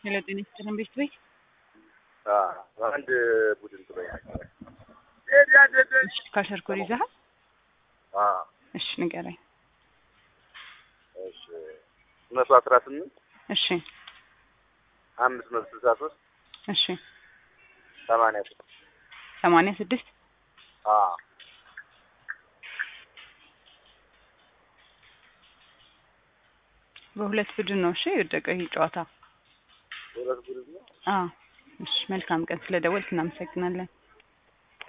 ሄሎ ጤና ይስጥልን ቤት ቤት አንድ ቡድን ጥሎኛል። እሺ ካሸርኮር ይዘሃል? እሺ ንገረኝ። እሺ መቶ አስራ ስምንት እሺ አምስት መቶ ስልሳ ሶስት እሺ ሰማንያ ስድስት ሰማንያ ስድስት በሁለት ቡድን ነው እሺ የወደቀው ይህ ጨዋታ። ሁለት ቡድን ነው። አዎ እሺ መልካም ቀን ስለደወልክ እናመሰግናለን።